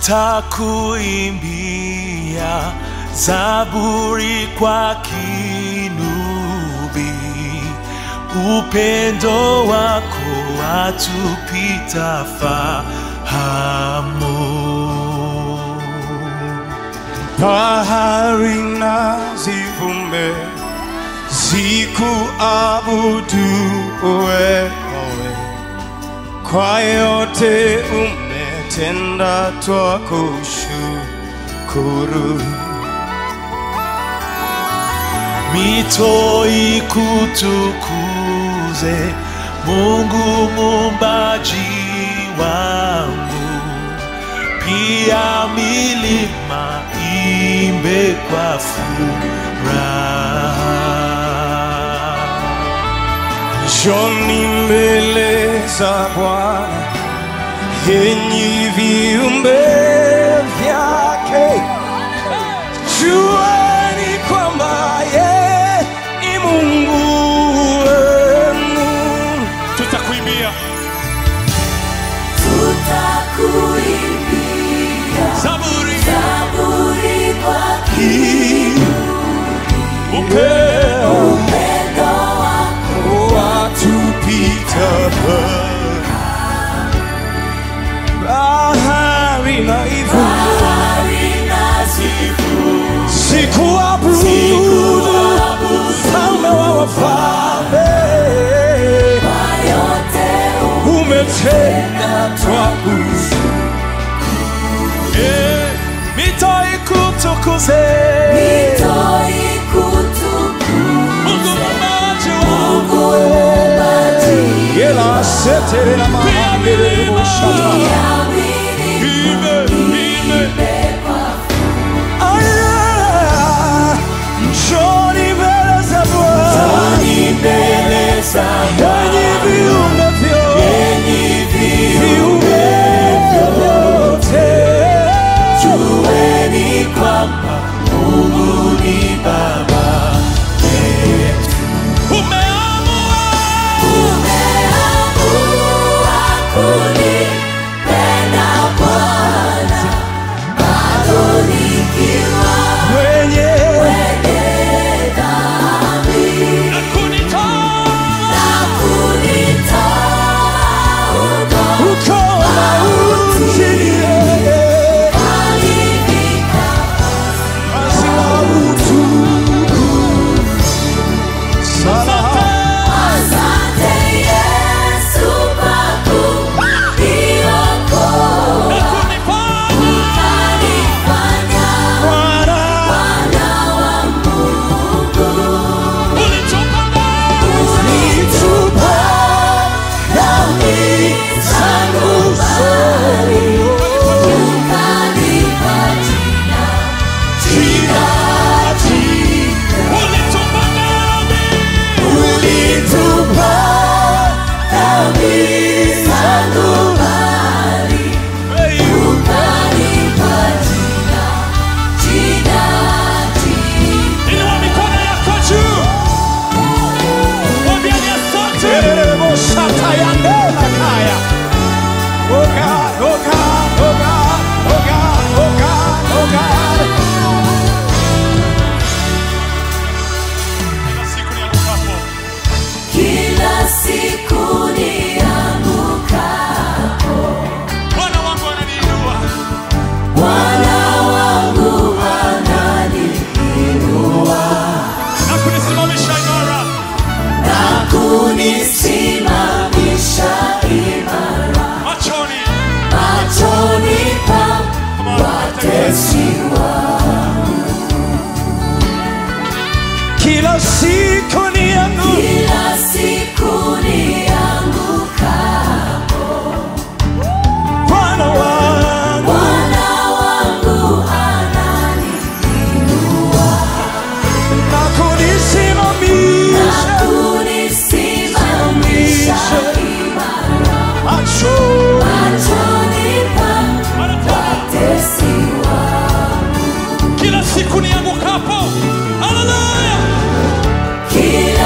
tutakuimbia zaburi kwa kinubi, upendo wako watupita fahamu. bahari na zivume zikuabudu wewe, kwa yote umetenda, twakushukuru. mito ikutukuze Mungu muumbaji wangu, pia milima imbe kwa furaha. Njoni mbele za Bwana, enyi viumbe vyake, jueni kwamba yeye ni Mungu wenu. Tutakuimbia Tutakuimbia Zaburi zaburi kwa upeo upendo wako watupita bahari na hivyo bahari na zivu sikuabudu mfalme wa wafalme kwa yote umetenda twakushukuru. Eh, mito ikutukuze mito Mungu ikutukuze muumbaji wangu, Mungu muumbaji Yela setere na mahandele boshata. ya milima ime, ime. imebeba Aya, njoni mbele za Bwana, mbele za enyi viumbe vyote, viumbe vyote. jueni kwamba Mungu ni Baba Umeamua umeamua kunipenda Bwana, bado nikiwa Mwenye mwenye dhambi na kunitoa na kunitoa huko uko mautini, alifika basi na utukufu. Salaha. Asante Yesu kwa kuniokoa, na kunifanya ukanifanya Bwana, mwana wa Mungu. ulitupa ndani ulitupa Dhambi zangu mbali, ukanipa jina, jina, jina. ulitupa ndani Ulitupa dhambi zangu mbali, ukanipa jina, jina, jina. inua mikono yako juu mwambiani asante Terebo shatayandela kaya. Oh God, oh God, oh God, oh God, oh God, oh God. kila siku niangukapo Kila siku niangukapo, Bwana wangu ananiinua Bwana wangu ananiinua na kunisimamisha imara na kunisimamisha imara machoni machoni pa watesi wangu. Kila siku nianguka Kila siku niangukapo, Bwana wangu Bwana wangu ananiinua na na kunisimamisha kunisimamisha imara macho machoni pa watesi wangu. kila siku niangukapo haleluya Kila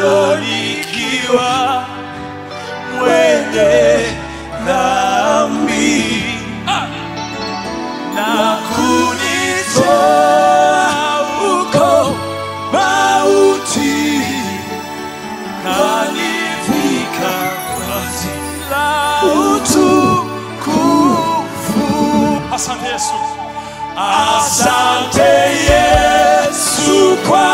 bado nikiwa mwenye dhambi na kunitoa huko mauti kanivika vazi la utukufu. Asante Yesu. Asante Yesu kwa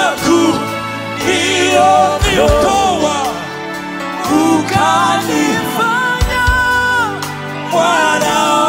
kuniokoa ukanifanya mwana